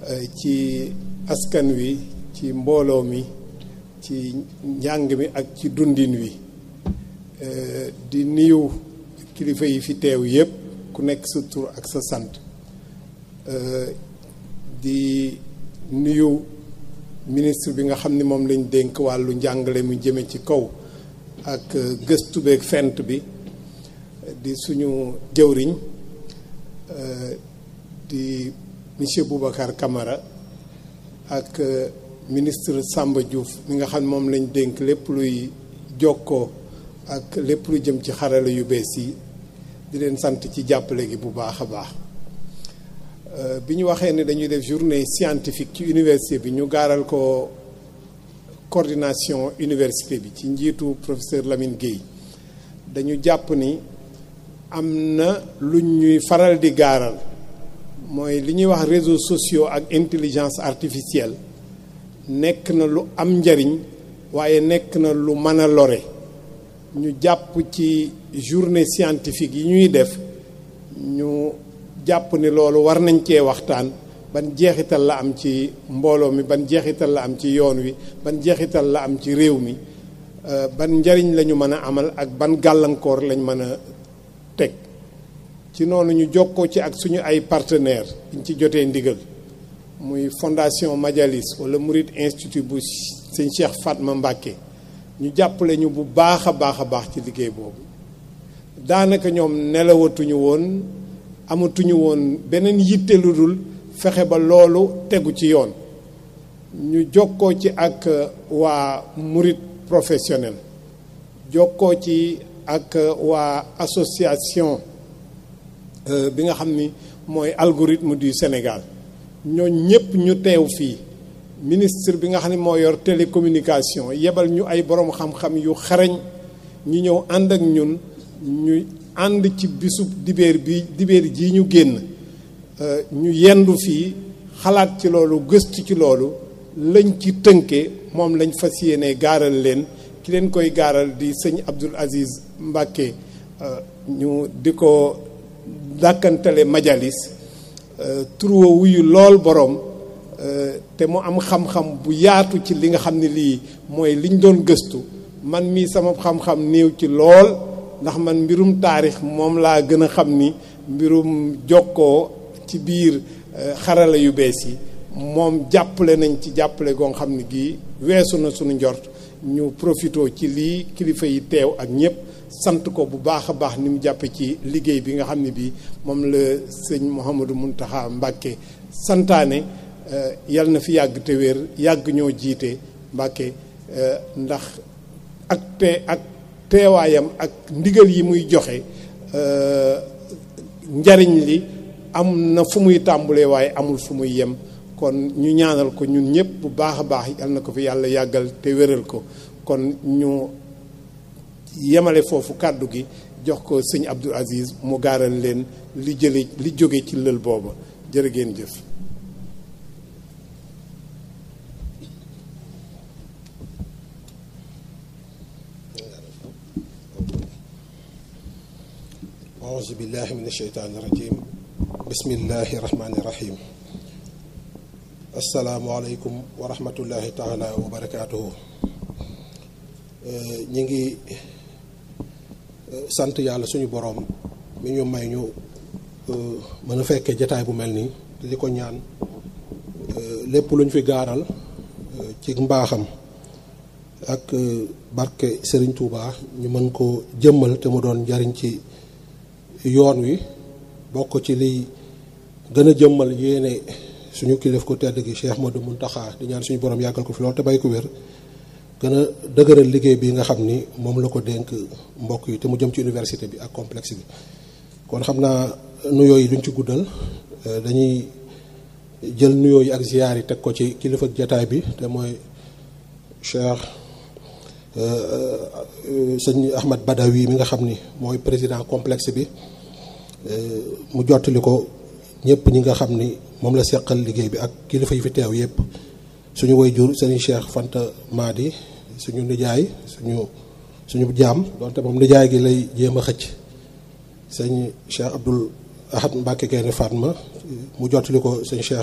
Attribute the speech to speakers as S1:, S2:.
S1: ci askan wi ci mbooloo mi ci njàng mi ak ci dundin wi di nuyu kilifa yi fi teew yépp ku nekk sa tur ak sa sant di nuyu ministre bi nga xam ni moom lañ dénk wàllu njàngale mu jëme ci kaw ak gëstu beeg fent bi di suñu jëwriñ di monsieur Boubacar Camara ak ministre Samba Diouf mi nga xam ne moom lañ dénk lépp luy jokkoo ak lépp lu jëm ci xarala yu bees yi di leen sant ci jàppale gi bu baax a baax bi ñu waxee ne dañuy def journée scientifique ci université bi ñu gaaral ko coordination université bi ci njiitu professeur Lamine Guèye dañu jàpp ni am na lu ñuy faral di gaaral mooy li ñuy wax réseaux sociaux ak intelligence artificielle nekk na lu am njariñ waaye nekk na lu mën a lore ñu jàpp ci journée scientifique yi ñuy def ñu jàpp ni loolu war nañ cee waxtaan ban jeexital la am ci mbooloo mi ban jeexital la am ci yoon wi ban jeexital la am ci réew mi ban njariñ la ñu mën a amal ak ban gàllankoor lañ mën a teg ci noonu ñu jokkoo ci ak suñu ay partenaires biñ ci jotee ndigal muy fondation Majalis wala Murid Institut bu sëñ Cheikh Fatma Mbacké ñu jàppale ñu bu baax a baax a baax ci liggéey boobu daanaka ñoom nelawatuñu woon amatuñu woon beneen yitte lu dul fexe ba loolu tegu ci yoon ñu jokkoo ci ak waa Murid professionnel jokkoo ci ak waa association bi nga xam ni mooy algorithme du Sénégal ñoo ñëpp ñu teew fii ministre bi nga xam ne moo yor télécommunication yebal ñu ay borom xam-xam yu xarañ ñu ñëw ànd ak ñun ñu ànd ci bisub dibeer bi dibeer jii ñu génn ñu yendu fii xalaat ci loolu gëstu ci loolu lañ ci tënke moom lañ fas yéene gaaral leen ki leen koy gaaral di sëñ Abdoul Aziz Mbacké ñu di ko dàkkantale majalis turwa wuyu lool boroom te mu am xam-xam bu yaatu ci li nga xam ne lii mooy liñ doon gëstu man mii sama xam-xam néew ci lool ndax man mbirum taarix moom laa gën a xam ni mbirum jokkoo ci biir xarala yu bees yi moom jàppale nañ ci jàppale goo xam ne gii weesu na suñu njort ñu profitoo ci lii kilifa yi teew ak ñëpp sant ko bu baax a baax ni mu jàppe ci liggéey bi nga xam ne bii moom la sëñ Mouhamadou Mountakha Mbacké santaane yal na fi yàgg te wér yàgg ñoo jiite Mbacké ndax ak te ak teewaayam ak ndigal yi muy joxe njariñ li am na fu muy tàmbulee waaye amul fu muy yem kon ñu ñaanal ko ñun ñëpp bu baax a baax yal na ko fi yàlla yàggal te wéral ko kon ñu yemale foofu kàddu gi jox ko sëñ Abdoul Aziz mu gaaral leen li jële li jóge ci lël booba jërë ngeen jëf
S2: auzu billahi min asheytaani rajim bismillahi rahmaani rahim asalaamualeykum wa rahmatullahi taala wa barakaatuhu ñi ngi sant yàlla suñu boroom mi ñu may ñu mën a fekkee jataay bu mel nii li ko ñaan lépp luñ fi gaaral ci mbaaxam ak barke Sëriñ Tuubaa ñu mën ko jëmmal te mu doon njariñ ci yoon wi bokk ci liy gën a jëmmal yéene suñu kilif ko tedd gi Cheikh Modou Mountakha di ñaan suñu borom yàggal ko fi lool te bay ko wér gën a dëgëral liggéey bi nga xam ni moom la ko dénk mbokk yi te mu jëm ci université bi ak complexe bi kon xam naa nuyoo yi duñ ci guddal dañuy jël nuyoo yi ak ziyaar yi teg ko ci kilifa jataay bi te mooy Cheikh sëñ Ahmad Badawi mi nga xam ni mooy président complexe bi mu jottali ko ñëpp ñi nga xam ni moom la seqal liggéey bi ak kilifa yi fi teew yëpp suñu waajur sëñ Cheikh Fanta Madi suñu nijaay suñu suñu jaam donte moom nijaay gi lay jéem a xëcc sëñ Cheikh Abdoul Ahad Mbacke Gaynde Fatma mu jottali ko sëñ Cheikh